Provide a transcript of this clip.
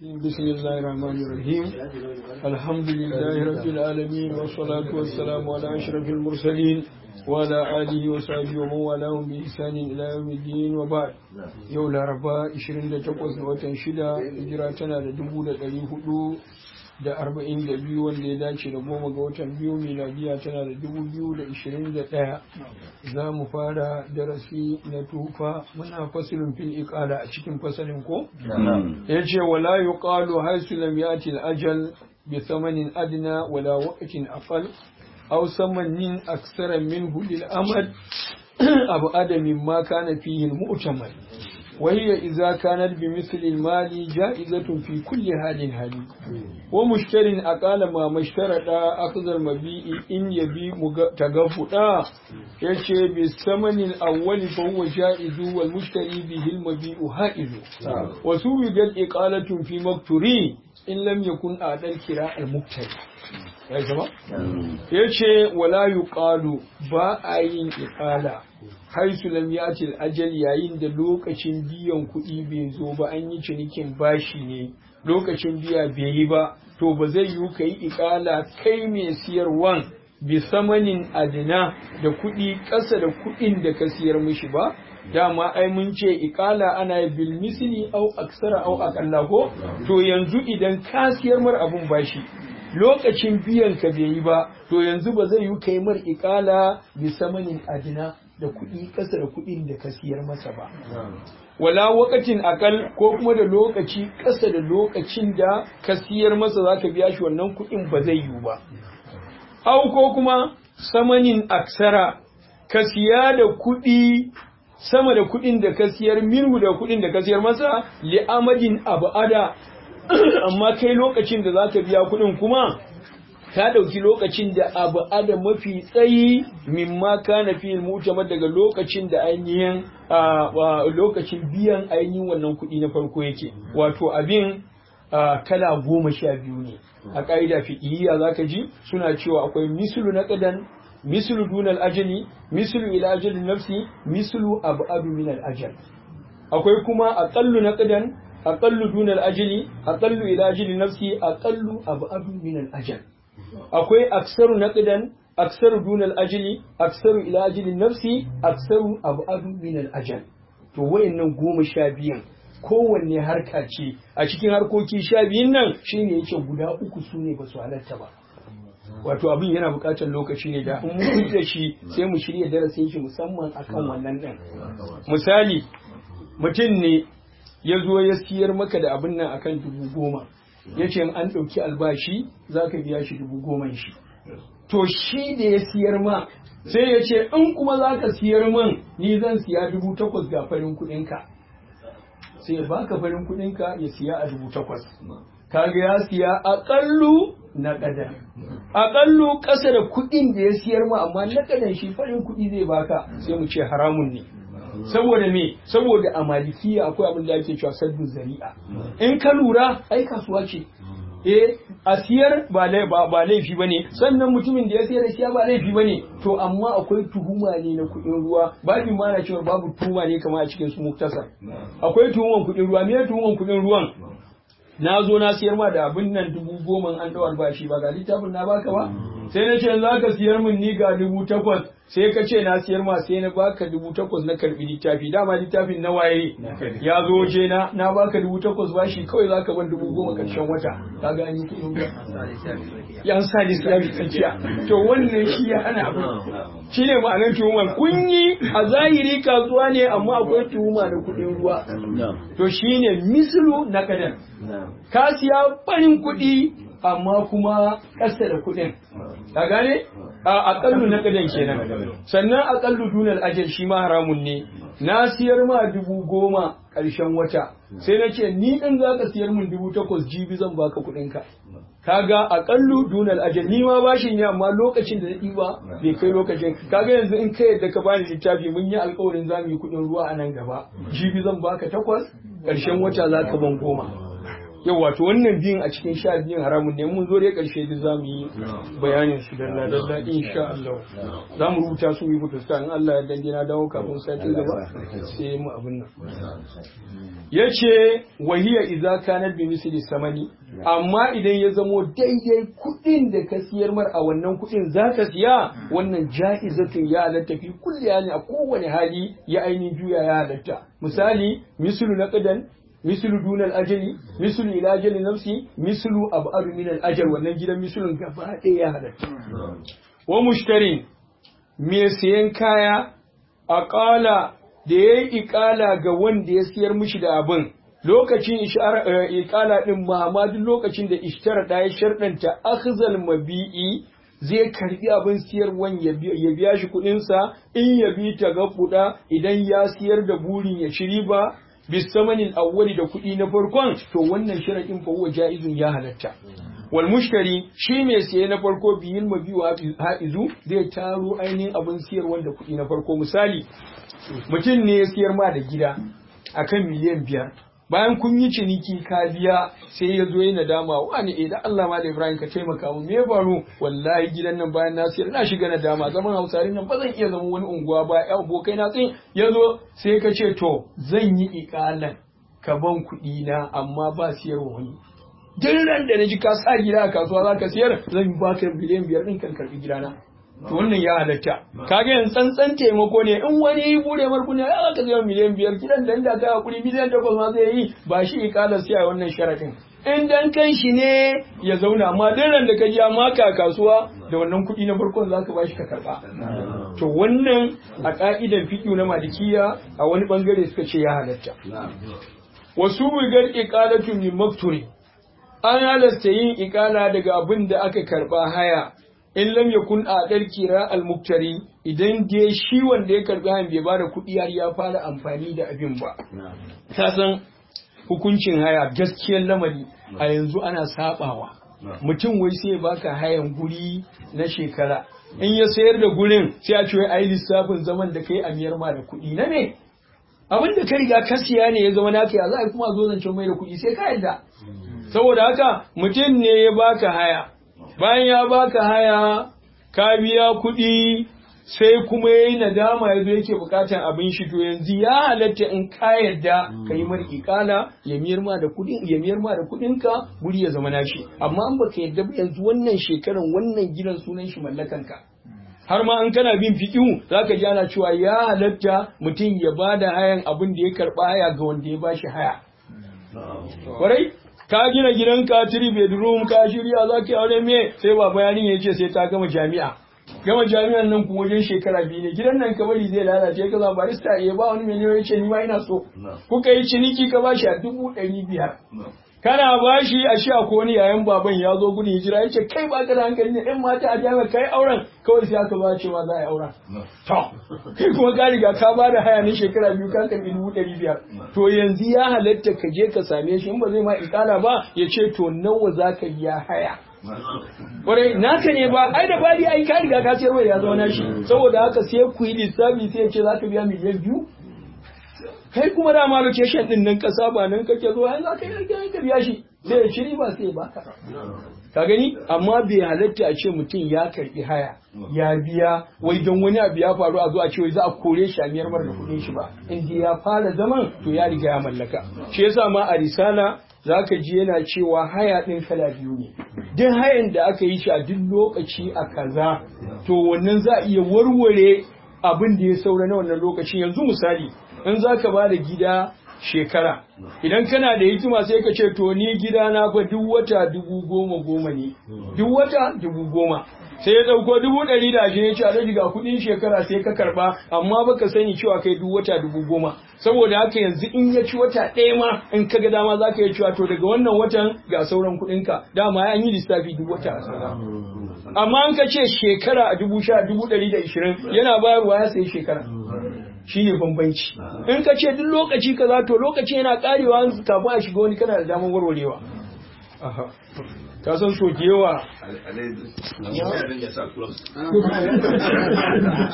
بسم الله الرحمن الرحيم الحمد لله رب العالمين والصلاة والسلام على أشرف المرسلين وعلى آله وصحبه ومن والاهم بإحسان إلى يوم الدين وبعد يوم الأربعاء 28 watan shida hijira tana da dubu da ɗari hudu da arba'in da biyu wanda ya dace da goma ga watan biyu miladiya tana da dubu biyu da ishirin da ɗaya za mu fara darasi na tufa muna fasilin fil iqala a cikin fasalin ko ya ce wala yuqalu haisu lam yati al ajal bi thamanin adna wala waqtin aqal aw samanin aksara minhu lil amad abu adami ma kana fihi al mu'tamal وهي إذا كانت بمثل المال جائزة في كل حال حال ومشتر أقال ما مشترط أخذ المبيع إن يبي تغفتا يشي بالثمن الأول فهو جائز والمشتري به المبيع هائز وسوجد إقالة في مقتري إن لم يكن أعدى الكراء المقتري ya zama? ya ce wala yi ƙalu ba a yin iƙala haisu lam yatil ajal yayin da lokacin biyan kuɗi bai zo ba an yi cinikin bashi ne lokacin biya bai yi ba to ba zai yi ka yi iƙala kai mai siyarwan bi samanin adina da kuɗi ƙasa da kuɗin da ka siyar mishi ba dama ai mun ce iƙala ana bil misli au aksara au aƙalla ko to yanzu idan ka siyar mar abun bashi lokacin biyan ka bai yi ba to yanzu ba zai yi kai mar ikala bi samanin adina da kuɗi ƙasa da kuɗin da ka siyar masa ba wala wakatin akal ko kuma da lokaci ƙasa da lokacin da ka siyar masa za ka biya shi wannan kuɗin ba zai yi ba au ko kuma samanin aksara ka siya da kuɗi sama da kuɗin da ka siyar minhu da kuɗin da ka siyar masa li amadin abada amma kai lokacin da za ka biya kuɗin kuma ka ɗauki lokacin da abu ada mafi tsayi mimma kana fi mutamar daga lokacin da ainihin lokacin biyan ainihin wannan kuɗi na farko yake wato abin kala goma sha biyu ne a ƙa'ida fiqhiyya zaka ji suna cewa akwai mislu na ƙadan mislu dunal ajali mislu ila ajali nafsi mislu abadu min al ajal akwai kuma aqallu na ƙadan aqallu dun al-ajli aqallu ila ajli nafsi aqallu ab'adu min al-ajal akwai aksaru naqdan aksaru dun al-ajli aksaru ila ajli nafsi aksaru ab'adu min al-ajal to wayannan goma sha biyan kowanne harka ce a cikin harkoki sha biyun nan shine yake guda uku sune ba su halatta ba wato abin yana buƙatar lokaci ne da in mun da shi sai mu shirya darasin shi musamman akan wannan din misali mutum ne ya zo ya siyar maka da abin nan akan dubu goma ya ce an ɗauki albashi za ka biya shi dubu goma shi to shi da ya siyar ma sai ya ce in kuma za ka siyar man ni zan siya dubu takwas ga farin kuɗinka sai ya baka farin kuɗinka ya siya a dubu takwas kaga ya siya aƙallu na ƙadan aƙallu ƙasa da kuɗin da ya siyar ma amma na ƙadan shi farin kuɗi zai baka sai mu ce haramun ne saboda me saboda a malikiya akwai abin da ake cewa saddu zari'a in ka lura ai kasuwa ce eh a siyar ba ba laifi bane sannan mutumin da ya siyar da siya ba laifi bane to amma akwai tuhuma ne na kuɗin ruwa babu ma na cewa babu tuhuma ne kamar a cikin su muktasar akwai tuhuman kuɗin ruwa me tuhuman kuɗin ruwan na zo na siyar ma da abin nan dubu goma an ɗau albashi ba ga littafin na baka ba sai na ce za ka siyar min ni ga dubu takwas sai ka ce na siyar ma sai na baka dubu takwas na karbi littafi dama littafin na waye ya zo waje na na baka dubu takwas bashi kawai za ka ban dubu goma karshen wata ka ga an yi kuɗin ruwa yan sa lissafi tsakiya to wannan shi ya hana abu shi ne ma'anar tuhumar kun yi a zahiri kasuwa ne amma akwai tuhuma da kuɗin ruwa to shi ne mislu na kadan ka siya farin kuɗi amma kuma ƙasa da kuɗin ka gane a aƙallu na kadan kenan sannan aƙallu dunal ajal shi ma haramun ne na siyar ma dubu goma ƙarshen wata sai na ce ni ɗin za ka siyar min dubu takwas jibi zan baka kuɗinka kaga aƙallu dunal ajal ni ma bashin ya amma lokacin da na ɗiba bai kai lokacin kaga yanzu in ka yadda ka bani littafi mun yi alƙawarin za mu yi kuɗin ruwa a nan gaba jibi zan baka takwas ƙarshen wata za ka ban goma yau wato wannan biyun a cikin sha biyun haramun ne mun zo dai karshe da za mu yi bayanin su dalla dalla insha Allah za mu rubuta su yi futusta in Allah ya dange na dawo kafin sati gaba sai mu abin nan yace wahiya idza kanat bi misli samani amma idan ya zamo daidai kuɗin da ka siyar mar a wannan kuɗin zaka siya wannan ja'izatun ya halatta fi kulli yani a kowane hali ya ainihin juya ya halatta misali mislu naqdan mislu dunal ajali mislu ila ajali nafsi mislu ab'adu min al ajal wannan gidan mislun gaba ɗaya ya halatta wa mushtarin me siyan kaya aqala da yayi iqala ga wanda ya siyar mishi da abin lokacin iqala din Muhammadu lokacin da ishtara da ya sharɗanta akhzal mabi'i zai karbi abin siyarwan ya biya shi kuɗinsa in ya bi ta ga kuɗa idan ya siyar da burin ya ci riba bisamanin awwali da kuɗi na farkon to wannan sharaɗin fa huwa jaizun ya halatta wal mushtari shi mai siye na farko biyin mabiyu ha'izu zai taro ainihin abin siyarwa da kuɗi na farko misali mutum ne ya siyar ma da gida akan miliyan biyar bayan kun yi ciniki ka biya sai ya zo yi nadama wani eh da Allah ma da Ibrahim ka taimaka mu me faru wallahi gidan nan bayan na siyar na shiga nadama zaman Hausarin nan ba zan iya zama wani unguwa ba ya abokai na tsin ya zo sai ka ce to zan yi ikalan ka ban kuɗi na amma ba siyarwa wani duk ran da na ji ka sa gida a kasuwa za ka siyar zan ba ka biliyan biyar ɗin kan karɓi gidana to wannan ya halatta kaga yanzu tsantsan taimako ne in wani yi bude marku ne ya ka zai miliyan biyar gidan da inda ka hakuri miliyan takwas ma zai yi ba shi ikalar siya wannan sharaɗin in dan kan shi ne ya zauna amma duk ran da ka ji maka kasuwa da wannan kuɗi na farkon zaka ba shi ka karɓa to wannan a ka'idan fiƙi na malikiya a wani bangare suka ce ya halatta wasu bugar iqalatu min makturi an halasta yin ikala daga abin da aka karba haya in lam yakun a dar kira al muktari idan dai shi wanda ya karbi hayan bai bada kuɗi har ya fara amfani da abin ba ka san hukuncin haya gaskiyar lamari a yanzu ana sabawa mutum wai sai baka hayan guri na shekara in ya sayar da gurin sai a ce wai ayi lissafin zaman da kai a miyar ma da kuɗi na me abin da ka riga ka siya ne ya zama naka ya za a kuma zo zancen mai da kuɗi sai ka yadda saboda haka mutum ne ya baka haya bayan ya baka haya ka biya kuɗi sai kuma ya yi nadama ya zo yake bukatar abin shi to yanzu ya halatta in ka yarda ka yi mara ikala ya miyar ma da kuɗin ya miyar ma da kuɗin ka guri ya zama nashi amma an baka yarda ba yanzu wannan shekaran wannan gidan sunan shi mallakan ka har ma an kana bin fiƙihu za ka ji ana cewa ya halatta mutum ya ba da hayan abin da ya karɓa haya ga wanda ya ba shi haya. Kwarai, ka gina gidanka three bedroom ka shirya za ka yi aure me sai baba yarin ya ce sai ta gama jami'a. Gama jami'an nan kuma wajen shekara biyu ne gidan nan ka bari zai lalace ka zama barista ya ba wani miliyan ya ce ni ma ina so. Kuka yi ciniki ka bashi a dubu ɗari biyar. kana bashi a shi ko wani yayan baban ya zo gudun hijira ya ce kai ba ka da hankali ne ɗan mata a jami'a kai auren kawai sai aka ba cewa za a yi auren to kai kuma ka riga ka ba da haya na shekara biyu ka karɓi dubu ɗari biyar to yanzu ya halatta ka je ka same shi in ba zai ma ikala ba ya ce to nawa za ka biya haya Kwarai naka ne ba ai da bari ai ka riga ka sayar ya zama nashi saboda haka sai ku yi lissafi sai ya ce za ka biya miliyan biyu kai kuma dama location din nan kasa ba nan kake zo yanzu aka yi ka biya shi sai ya shiri ba sai ya baka ka gani amma bai halatta a ce mutum ya karbi haya ya biya wai don wani abu ya faru a zo a ce wai za a kore shi a miyar mar da kuɗin shi ba in ya fara zaman to ya riga ya mallaka shi yasa ma a risala zaka ji yana cewa haya ɗin kala biyu ne duk hayan da aka yi shi a duk lokaci a kaza to wannan za a iya warware abin da ya saura na wannan lokacin yanzu misali in za ka ba da gida shekara idan kana da hikima sai ka ce to ni gida na fa duk wata dubu goma goma ne duk wata dubu goma sai ya ɗauko dubu ɗari da ashirin ya ce alhaji ga kuɗin shekara sai ka karɓa amma baka sani cewa kai duk wata dubu goma saboda haka yanzu in ya ci wata ɗaya ma in ka ga dama za ka yi cewa to daga wannan watan ga sauran kuɗinka dama an yi lissafi duk wata a amma an ka ce shekara a dubu sha dubu ɗari da ishirin yana bayarwa ya sayi shekara shi ne bambanci in ka ce duk lokaci kaza to lokaci yana karewa kafin a shiga wani kana da damar warwarewa ka san so yawa